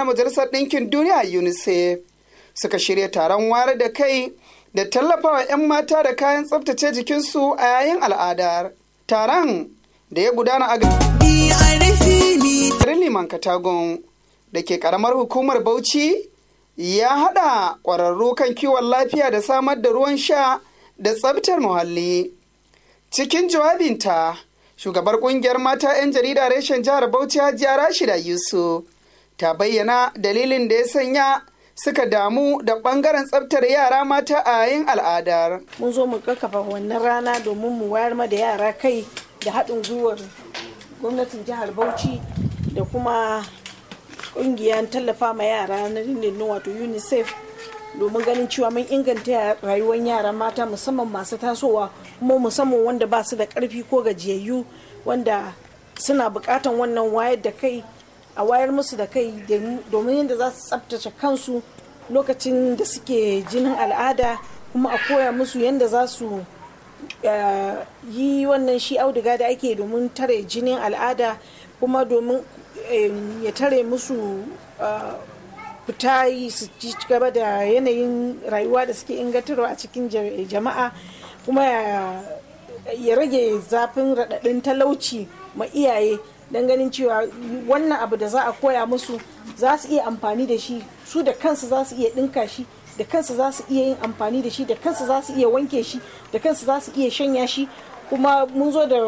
na Majalisar Ɗinkin Duniya UNICEF suka shirya taron ware da kai da tallafawa 'yan mata da kayan tsaftace jikinsu a yayin al'adar. Taron da ya gudana a garin Liman Katagun da ke karamar hukumar Bauchi ya haɗa ƙwararru kan kiwon lafiya da samar da ruwan sha da tsabtar muhalli. Cikin jawabinta, shugabar ƙungiyar mata 'yan jarida reshen jihar Bauchi Hajiya Rashida Yusuf ta bayyana dalilin da ya sanya suka damu da ɓangaren tsabtar yara mata a yayin al'adar. Mun zo mu kakkafa wannan rana domin mu wayar ma da yara kai da haɗin gwiwar gwamnatin jihar Bauchi da kuma ƙungiyar tallafa ma yara na dindindin wato UNICEF domin ganin cewa mun inganta rayuwar yara mata musamman masu tasowa kuma musamman wanda ba su da karfi ko gajiyayyu wanda suna bukatan wannan wayar da kai a wayar musu da kai domin yadda za su tsabtace kansu lokacin da suke jinin al'ada kuma a koya musu yadda za su yi wannan shi auduga da ake domin tare jinin al'ada kuma domin ya tare musu fita yi su ci gaba da yanayin rayuwa da suke ingantarwa a cikin jama'a kuma ya rage zafin raɗaɗin talauci ma iyaye don ganin cewa wannan abu da za a koya musu za su iya amfani da shi su da kansu za su iya ɗinka shi da kansu za su iya yin amfani da shi da kansu za su iya wanke shi da kansu za su iya shanya shi kuma mun zo da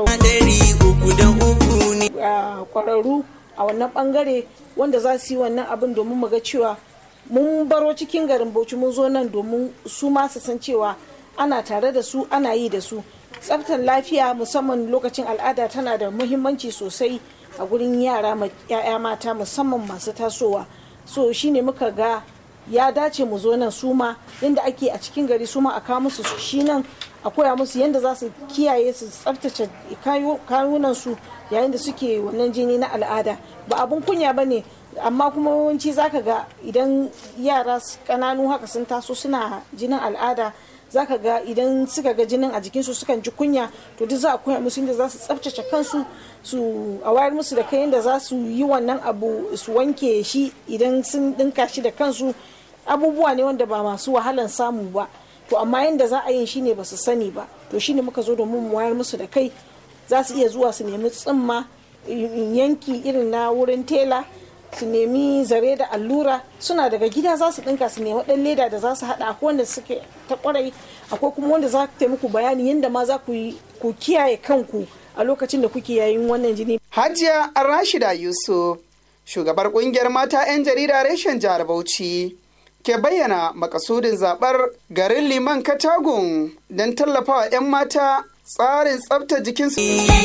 kwararru a wannan bangare wanda za su yi wannan abin domin mu ga cewa mun baro cikin garin bauchi mun zo nan domin su ma su san cewa ana tare da su ana yi da su tsaftar lafiya musamman lokacin al'ada tana da muhimmanci sosai a gurin yara ya'ya mata musamman masu tasowa so shine muka ga ya dace mu zo nan su ma yadda ake a cikin gari su ma a kawo musu shi nan a koya musu yadda za su kiyaye su tsaftace kayunan su yayin da suke wannan jini na al'ada ba abun kunya ba ne amma kuma yawanci zaka ga idan yara kananu haka sun taso suna jinin al'ada zaka ga idan suka ga jinin a jikinsu sukan ji kunya to duk za a koya musu yadda za su tsaftace kansu su a wayar musu da kai yadda za su yi wannan abu su wanke shi idan sun dinka shi da kansu abubuwa ne wanda ba masu wahalan samu ba to amma yadda za a yin shine ba su sani ba to shine muka zo domin mu wayar musu da kai za su iya zuwa su nemi tsimma yanki irin na wurin tela su nemi zare da allura suna daga gida za su dinka su nemi dan leda da za su hada akwai wanda suke ta kwarai akwai kuma wanda za ta muku bayani yadda ma za ku kiyaye kanku a lokacin da kuke yayin wannan jini. Hajiya Rashida Yusuf shugabar kungiyar mata 'yan jarida reshen jihar Bauchi ke bayyana makasudin zabar garin liman katagun don tallafawa 'yan mata tsarin tsabta jikinsu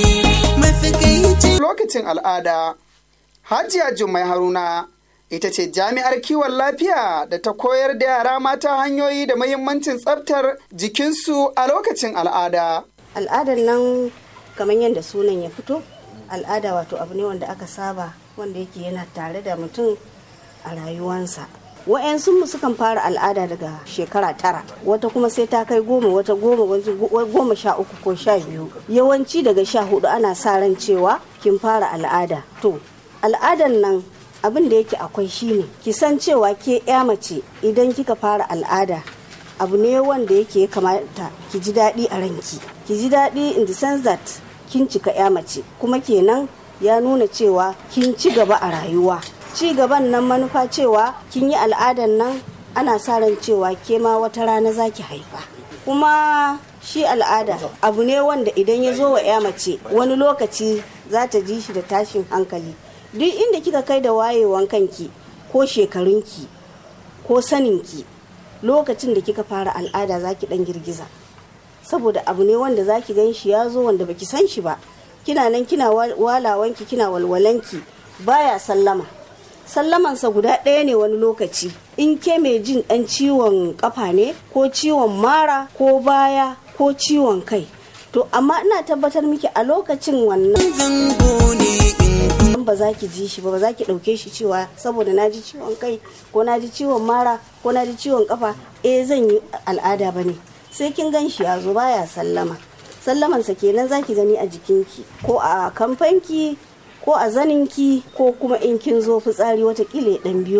lokacin al'ada. Hajiya Jummai Haruna ita ce jami'ar kiwon lafiya da ta koyar da yara mata hanyoyi da mahimmancin tsabtar jikinsu a lokacin al'ada. Al'adar nan kamar yadda sunan ya fito, al'ada wato abu ne wanda aka saba wanda yake yana tare da mutum a rayuwansa. wa'yansu mu sukan fara al'ada daga shekara tara wata kuma sai ta kai goma wata goma goma sha uku ko sha biyu yawanci daga sha hudu ana sa ran cewa kin fara al'ada to al'adan nan abin da yake akwai shine ki san cewa ke ya mace idan kika fara al'ada abu ne wanda yake kamata ki ji daɗi a ranki ki ji daɗi in the sense that kin cika ya mace kuma kenan ya nuna cewa kin ci gaba a rayuwa ci gaban nan manufa cewa kin yi al'adan nan ana sa ran cewa ke ma wata rana za ki haifa kuma shi al'ada abu ne wanda idan ya zo wa ya mace wani lokaci za ta ji shi da tashin hankali duk inda kika kai da wayewan kanki ko shekarunki ko saninki lokacin da kika fara al'ada za ki dan girgiza saboda abu ne wanda za ki gan shi ya zo wanda baki san shi ba kina nan kina walawanki kina walwalanki baya sallama sallamansa guda ɗaya ne wani lokaci in ke mai jin ɗan ciwon kafa ne ko ciwon mara ko baya ko ciwon kai to amma ina tabbatar miki a lokacin wannan ba za ki ji shi ba ba za ki ɗauke shi cewa saboda na ji ciwon kai ko na ji ciwon mara ko na ji ciwon kafa eh zan yi al'ada ba ne sai kin gan shi ya zo baya sallama sallamansa kenan za ki gani a jikinki ko a kamfanki ko a zaninki ko kuma in kin zo fitsari watakila ya ɗan biyo